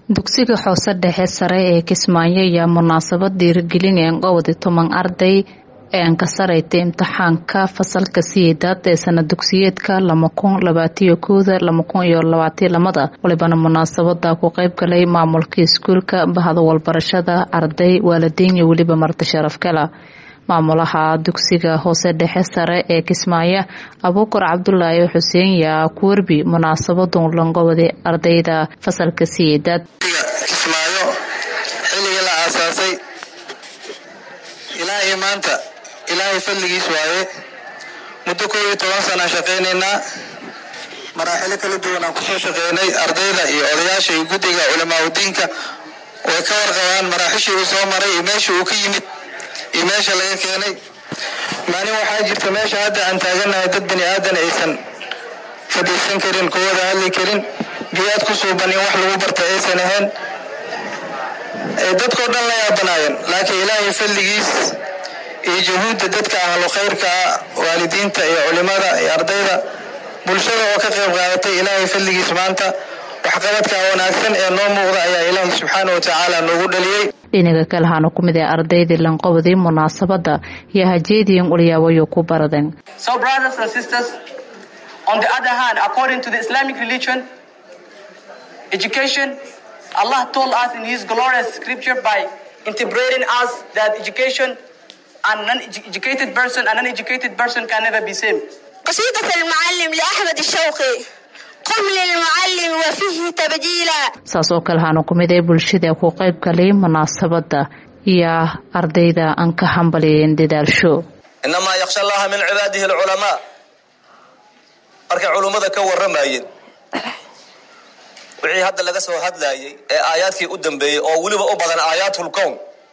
dugsiga hoose dhexe sare ee kismaayo ayaa munaasabad dhiirigelin ee qowdi toban arday ee ankasarayta imtixaanka fasalka siyeedaad ee sana dugsiyeedka lama kun labaatiyo kooda lama kun iyo labaatiyo lamada walibana munaasabada ku qeyb galay maamulka iskuulka bahda walbarashada arday waalidiin iyo weliba marti sharaf kala maamulaha dugsiga hoose dhexe sare ee kismaayo abuukar cabdulaahi xuseen yaa ku werbi munaasabadun langobadi ardayda fasalka siyeedaad kismaayo xilligii la aasaasay ilaa iyo maanta ilaahay fadligiis waaye muddo koob iyo toban sanaan shaqaynaynaa maraaxilo kala duwan aan kusoo shaqeynay ardayda iyo odayaasha iyo guddiga culamaauddiinka way ka warqabaan maraaxishii uu soo maray iyo meesha uu ka yimid iyo meesha laga keenay maalin waxaa jirta meesha hadda aan taaganahay dad bani aadan aysan fadhiisan karin kuwada hadli karin biyaad ku suuban in wax lagu barta aysan ahayn dadkao dhan la yaabanaayeen laakiin ilaahay fadligiis iyo juhuudda dadka ahlu khayrka ah waalidiinta iyo culimada iyo ardayda bulshada oo ka qayb qaadatay ilaahay fadligiis maanta waxqabadka wanaagsan ee noo muuqda ayaa ilaahay subxaana wa tacaala noogu dhaliyey dhinaga kale haana ku mid ee ardaydii lanqobday munaasabada iyo hajeediin ulyaawayo ku baradeen On the other hand, according to the Islamic religion, education, Allah told us in His glorious scripture by integrating us that education and non-educated person and uneducated person can never be same. قصيدة المعلم لأحمد الشوقي قم للمعلم وفيه تبجيلا saas oo kale haana ku mid ee bulshada ku qayb galay munaasabada iyo ardayda aan ka hambaliyeen dadaalsho inamaa yaksha allaha min cibaadihi alculamaa markay culummada ka warramayeen wixii hadda laga soo hadlayay ee aayaadkii u dambeeyey oo weliba u badan aayaatlkown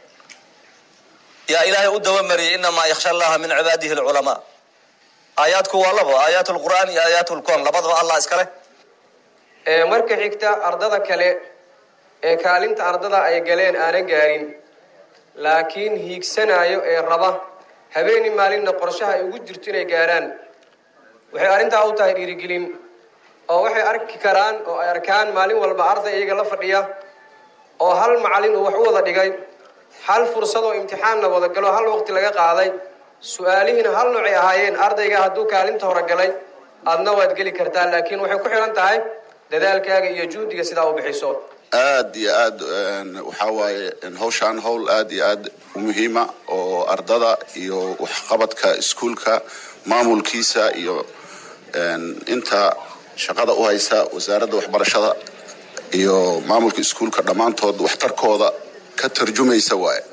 yaa ilaahay u dabamariyay inamaa yaksha allaha min cibaadihi alculamaa aayaadku waa labo aayaat lqur'aan iyo aayaat lkown labadaba allah iskale marka xigta ardada kale ee kaalinta ardada ay galeen aanan gaarin laakiin hiigsanayo ee raba habeeni maalinna qorshaha ay ugu jirto inay gaaraan waxay arrintaa u tahay dhiirigelin oo waxay arki karaan oo ay arkaan maalin walba arday iyaga la fadhiya oo hal macallin uu wax u wada dhigay hal fursad oo imtixaanna wada galo hal waqti laga qaaday su-aalihiina hal noocay ahaayeen ardayga hadduu kaalinta hore galay aadna waad geli kartaa laakiin waxay ku xihan tahay dadaalkaaga iyo juhdiga sidaa u bixiso aad iyo aad waxaa waaye hawshaan hawl aad iyo aad u muhiima oo ardada iyo waxqabadka iskuulka maamulkiisa iyo inta shaqada u haysa wasaaradda waxbarashada iyo maamulka iskuulka dhammaantood waxtarkooda ka tarjumaysa waaye